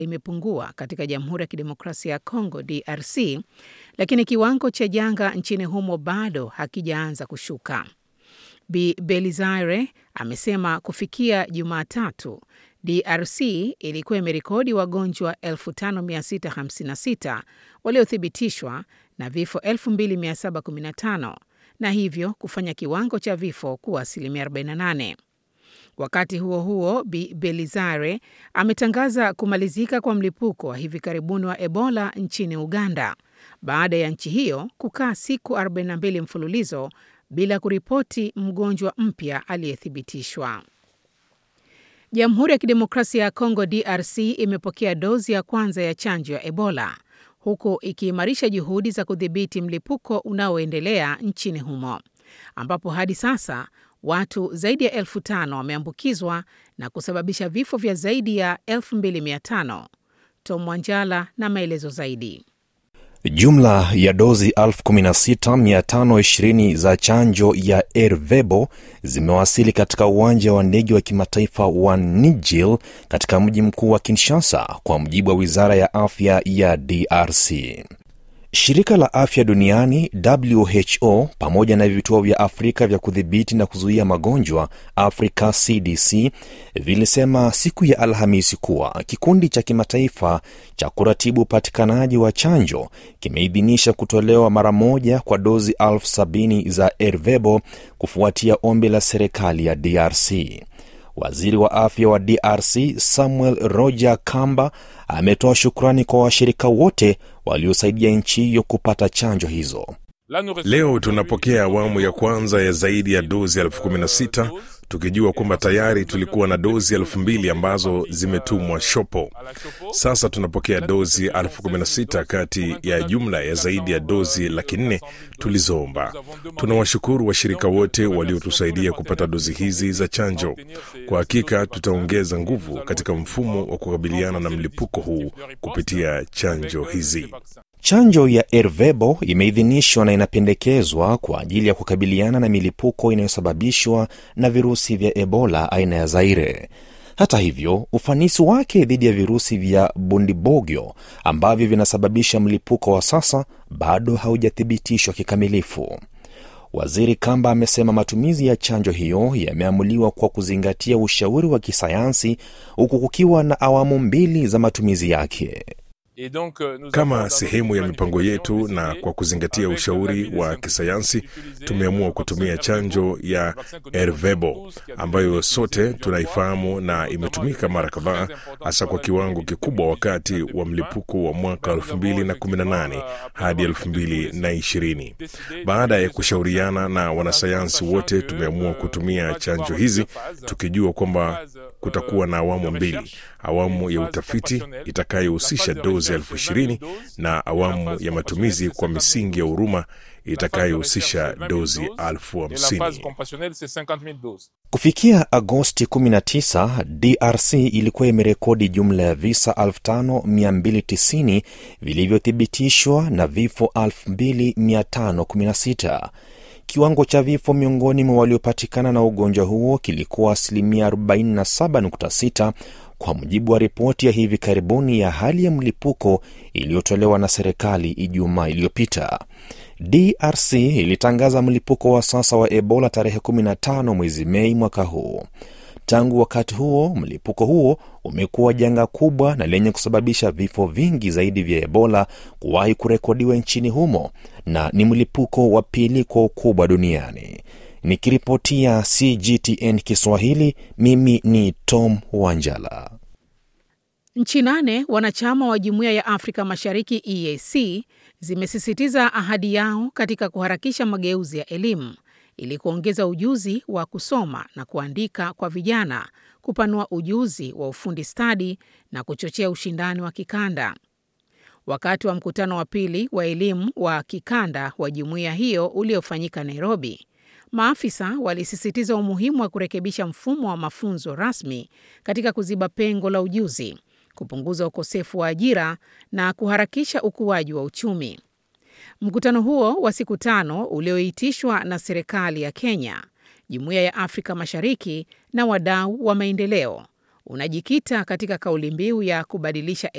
imepungua katika Jamhuri ya Kidemokrasia ya Kongo DRC, lakini kiwango cha janga nchini humo bado hakijaanza kushuka. Bi Belizaire amesema kufikia Jumatatu DRC ilikuwa imerekodi wagonjwa 5656 waliothibitishwa na vifo 2715 na hivyo kufanya kiwango cha vifo kuwa asilimia 48. Wakati huo huo, Bi Belizare ametangaza kumalizika kwa mlipuko wa hivi karibuni wa Ebola nchini Uganda baada ya nchi hiyo kukaa siku 42 mfululizo bila kuripoti mgonjwa mpya aliyethibitishwa. Jamhuri ya Kidemokrasia ya Kongo DRC imepokea dozi ya kwanza ya chanjo ya Ebola huku ikiimarisha juhudi za kudhibiti mlipuko unaoendelea nchini humo ambapo hadi sasa watu zaidi ya elfu tano wameambukizwa na kusababisha vifo vya zaidi ya 2500. Tom Wanjala na maelezo zaidi. Jumla ya dozi 16520 za chanjo ya Ervebo zimewasili katika uwanja wa ndege wa kimataifa wa Nijil katika mji mkuu wa Kinshasa, kwa mujibu wa wizara ya afya ya DRC. Shirika la afya duniani WHO pamoja na vituo vya Afrika vya kudhibiti na kuzuia magonjwa Africa CDC vilisema siku ya Alhamisi kuwa kikundi cha kimataifa cha kuratibu upatikanaji wa chanjo kimeidhinisha kutolewa mara moja kwa dozi elfu sabini za Ervebo kufuatia ombi la serikali ya DRC. Waziri wa afya wa DRC Samuel Roger Kamba ametoa shukrani kwa washirika wote waliosaidia nchi hiyo kupata chanjo hizo. Leo tunapokea awamu ya kwanza ya zaidi ya dozi elfu kumi na sita tukijua kwamba tayari tulikuwa na dozi elfu mbili ambazo zimetumwa shopo. Sasa tunapokea dozi elfu kumi na sita kati ya jumla ya zaidi ya dozi laki nne tulizoomba. Tunawashukuru washirika wote waliotusaidia kupata dozi hizi za chanjo. Kwa hakika tutaongeza nguvu katika mfumo wa kukabiliana na mlipuko huu kupitia chanjo hizi. Chanjo ya Ervebo imeidhinishwa na inapendekezwa kwa ajili ya kukabiliana na milipuko inayosababishwa na virusi vya Ebola aina ya Zaire. Hata hivyo, ufanisi wake dhidi ya virusi vya Bundibogyo ambavyo vinasababisha mlipuko wa sasa bado haujathibitishwa kikamilifu. Waziri Kamba amesema matumizi ya chanjo hiyo yameamuliwa kwa kuzingatia ushauri wa kisayansi huku kukiwa na awamu mbili za matumizi yake. Kama sehemu ya mipango yetu na kwa kuzingatia ushauri wa kisayansi, tumeamua kutumia chanjo ya Ervebo ambayo sote tunaifahamu na imetumika mara kadhaa, hasa kwa kiwango kikubwa wakati wa mlipuko wa mwaka 2018 hadi 2020. Baada ya kushauriana na wanasayansi wote, tumeamua kutumia chanjo hizi tukijua kwamba kutakuwa na awamu mbili, awamu ya utafiti itakayohusisha dozi elfu ishirini na awamu ya matumizi kwa misingi ya huruma itakayohusisha dozi elfu hamsini. Kufikia Agosti 19, DRC ilikuwa imerekodi jumla ya visa 5290 vilivyothibitishwa na vifo 2516. Kiwango cha vifo miongoni mwa waliopatikana na ugonjwa huo kilikuwa asilimia 47.6 kwa mujibu wa ripoti ya hivi karibuni ya hali ya mlipuko iliyotolewa na serikali Ijumaa iliyopita. DRC ilitangaza mlipuko wa sasa wa Ebola tarehe 15 mwezi Mei mwaka huu. Tangu wakati huo, mlipuko huo umekuwa janga kubwa na lenye kusababisha vifo vingi zaidi vya Ebola kuwahi kurekodiwa nchini humo na ni mlipuko wa pili kwa ukubwa duniani. Nikiripotia CGTN Kiswahili, mimi ni Tom Wanjala. Nchi nane wanachama wa Jumuiya ya Afrika Mashariki EAC zimesisitiza ahadi yao katika kuharakisha mageuzi ya elimu ili kuongeza ujuzi wa kusoma na kuandika kwa vijana, kupanua ujuzi wa ufundi stadi na kuchochea ushindani wa kikanda. Wakati wa mkutano wa pili wa elimu wa kikanda wa jumuiya hiyo uliofanyika Nairobi, maafisa walisisitiza umuhimu wa kurekebisha mfumo wa mafunzo rasmi katika kuziba pengo la ujuzi, kupunguza ukosefu wa ajira na kuharakisha ukuaji wa uchumi. Mkutano huo wa siku tano ulioitishwa na serikali ya Kenya, Jumuiya ya Afrika Mashariki na wadau wa maendeleo unajikita katika kauli mbiu ya kubadilisha